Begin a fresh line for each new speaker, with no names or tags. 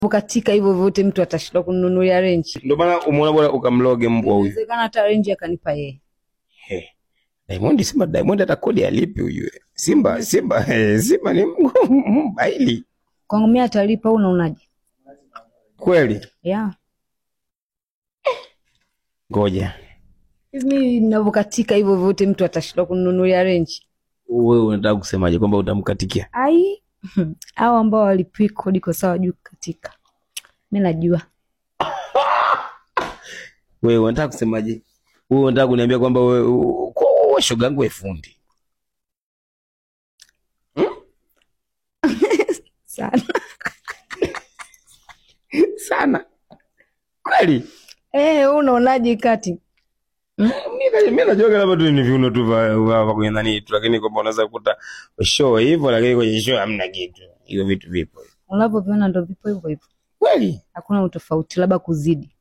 katika hivyo vyote mtu atashindwa kununulia renji.
Ndio maana umeona bora ukamloge mbwa huyu.
Inawezekana hata renji akanipa yeye.
He. Diamond Simba Diamond hata kodi alipi huyu. Simba Simba eh, Simba ni mbaili.
Kwangu mimi atalipa au unaonaje?
Kweli.
Yeah.
Ngoja.
Hivi mimi ninavyokatika hivyo vyote mtu atashindwa kununulia renji.
Wewe unataka kusemaje kwamba utamkatikia?
Ai. Hao ambao walipii kodi kwa sawa juu katika. Mimi najua.
Wewe unataka kusemaje? Wewe unataka kuniambia kwamba wewe u- kwa wewe shoga yangu wewe fundi.
Sana.
Sana. Kweli.
Eh, wewe unaonaje kati?
Mimi mimi najua labda tu ni viuno tu vya vya- vya kwenye nani tu lakini kwamba unaweza kukuta show hivyo lakini kwenye show hamna kitu. Hiyo vitu vipo.
Unavyoviona ndo vipo hivyo hivyo.
Kweli.
Hakuna utofauti labda kuzidi.